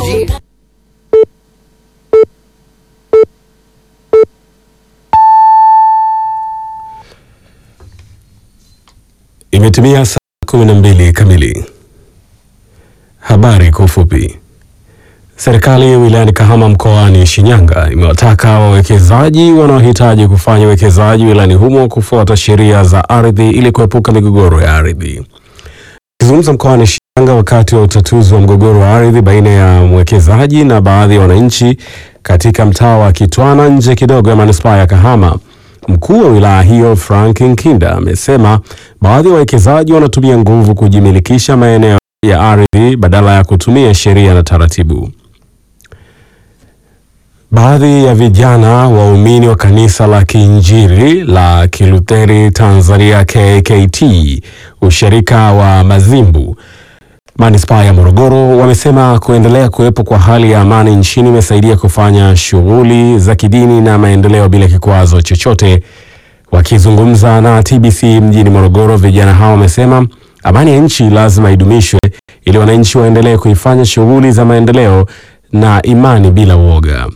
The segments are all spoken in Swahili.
Imetimia saa kumi na mbili kamili. Habari kwa ufupi. Serikali wilayani Kahama mkoani Shinyanga imewataka wawekezaji wanaohitaji kufanya uwekezaji wilayani humo kufuata sheria za ardhi ili kuepuka migogoro ya ardhi. Akizungumza mkoani Shinyanga wakati wa utatuzi wa mgogoro wa ardhi baina ya mwekezaji na baadhi ya wananchi katika mtaa wa Kitwana nje kidogo ya manispaa ya Kahama, mkuu wa wilaya hiyo Frank Nkinda amesema baadhi ya wawekezaji wanatumia nguvu kujimilikisha maeneo ya ardhi badala ya kutumia sheria na taratibu. Baadhi ya vijana waumini wa kanisa la Kiinjili la Kilutheri Tanzania KKT ushirika wa Mazimbu manispaa ya Morogoro wamesema kuendelea kuwepo kwa hali ya amani nchini imesaidia kufanya shughuli za kidini na maendeleo bila kikwazo chochote. Wakizungumza na TBC mjini Morogoro, vijana hao wamesema amani ya nchi lazima idumishwe ili wananchi waendelee kuifanya shughuli za maendeleo na imani bila uoga.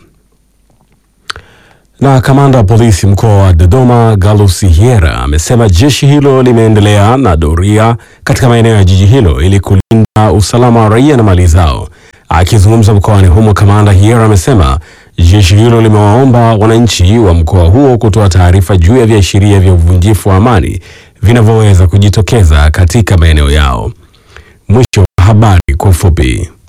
Na kamanda wa polisi mkoa wa Dodoma Galus Hyera amesema jeshi hilo limeendelea na doria katika maeneo ya jiji hilo ili kulinda usalama wa raia na mali zao. Akizungumza mkoani humo, kamanda Hyera amesema jeshi hilo limewaomba wananchi wa mkoa huo kutoa taarifa juu ya viashiria vya uvunjifu wa amani vinavyoweza kujitokeza katika maeneo yao. Mwisho wa habari kwa ufupi.